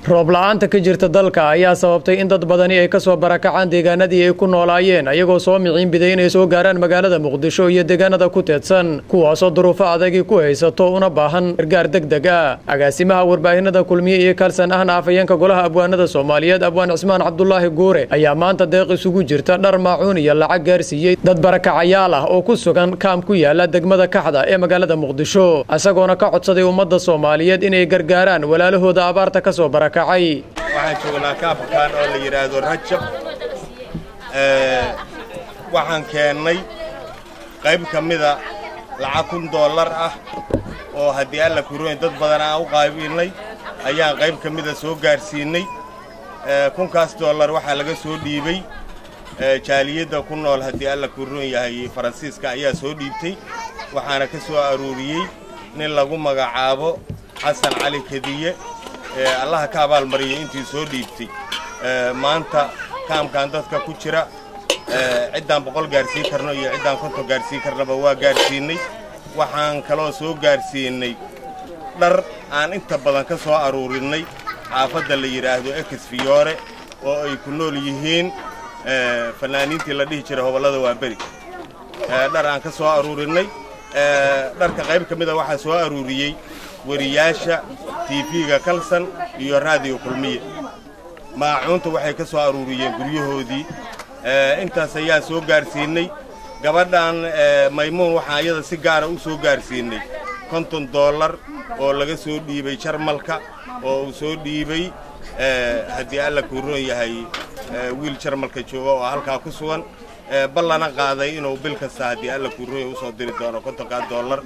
roob la-aanta ka jirta dalka ayaa sababtay in dad badani ay kasoo barakacaan deegaanadii ay ku noolaayeen ayagoo soo miciin biday inay soo gaaraan magaalada muqdisho iyo deegaanada ku teedsan kuwaasoo duruufo adagii ku haysato una baahan gargaar deg deg ah agaasimaha warbaahinada kulmiye iyo kalsan ahna afhayeenka golaha abwaanada soomaaliyeed abwaan cismaan cabdulaahi guure ayaa maanta deeq isugu jirta dhar maacuun iyo lacag gaarsiiyey dad barakacayaal ah oo ku sugan kaam ku yaala degmada kaxda ee magaalada muqdisho isagoona ka codsaday ummadda soomaaliyeed inay gargaaraan walaalahooda abaarta kasoo barakacay waxaan joognaa kaabkaan oo la yidhaahdo rajab waxaan keennay qayb ka mida lacag kun doollar ah oo haddii alla kuroyn dad badan aan u qaybinay ayaan qayb ka mida soo gaarsiinnay kunkaas dollar waxaa laga soo dhiibay jaaliyadda ku nool haddii alla kuroon yahay faransiiska ayaa soo dhiibtay waxaana ka soo aruuriyey nin lagu magacaabo xasan cali kadiye allaha ka abaalmariyay intii soo dhiibtay maanta kaamkan dadka ku jira ciddaan boqol gaarsiin karno iyo ciddaan konton gaarsiin karnaba waa gaarsiinnay waxaan kaloo soo gaarsiinnay dhar aan inta badan ka soo aruurinnay xaafadda la yidhaahdo ekes fiyoore oo ay ku nool yihiin fannaaniintii la dhihi jiray hobollada waa beri dhar aan ka soo aruurinnay dharka qayb ka mida waxaa soo aruuriyey weriyaasha tiifiga kalsan iyo raadiyo kulmiye maacuunta waxay ka soo aruuriyeen guryahoodii intaas ayaa soo gaarsiinnay gabadhan maymuun waxaan iyada si gaara u soo gaarsiinnay konton dollar oo laga soo dhiibay jarmalka oo uu soo dhiibay haddii alla kuu roon yahay wiil jarmalka jooga oo halkaa ku sugan ballana qaaday inuu bil kasta haddii alla kuu roon yahay usoo diri doono kontonkaa dollar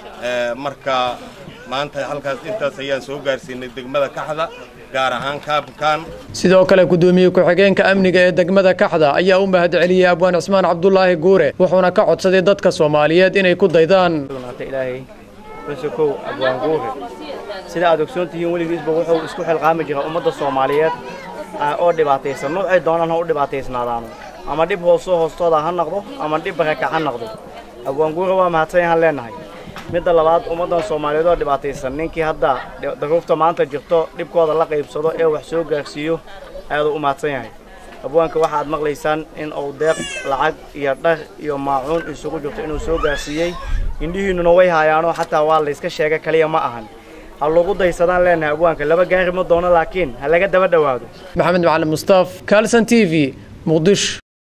marka maanta halkaas intaas ayaan soo gaarsiinay degmada kaxda gaar ahaan kaabkaan sidoo kale guddoomiye ku-xigeenka amniga ee degmada kaxda ayaa u mahad celiyey abwaan cismaan cabdulaahi guure wuxuuna ka codsaday dadka soomaaliyeed inay ku daydaan ilaahay xusukow abwaan guure sida aad ogsoon tihiin weligiisba wuxuu isku xilqaami jiraa ummadda soomaaliyeed oo dhibaataysan nuucay doonaan ha u dhibaataysnaadaano ama dhib hoosoo hoostooda ha noqdo ama dhib barakac ha noqdo abwaan guure waa mahadsan yahaan leennahay midda labaad ummaddan soomaaliyeed oo dhibaataysan ninkii hadda daruufta maanta jirto dhibkooda la qaybsado ee wax soo gaarsiiyo aaduu u mahadsan yahay abwaanka waxaad maqlaysaan in uu deeq lacag iyo dhar iyo maacuun isugu jirto inuu soo gaarsiiyey indhihiinnuna way haayaanoo xataa waa layska sheega kaliya ma ahan ha lagu daysadaan leenahay abwaanka laba gaari ma doono laakiin ha laga daba dhowaado maxamed macalin mustaaf kalson t v muqdisho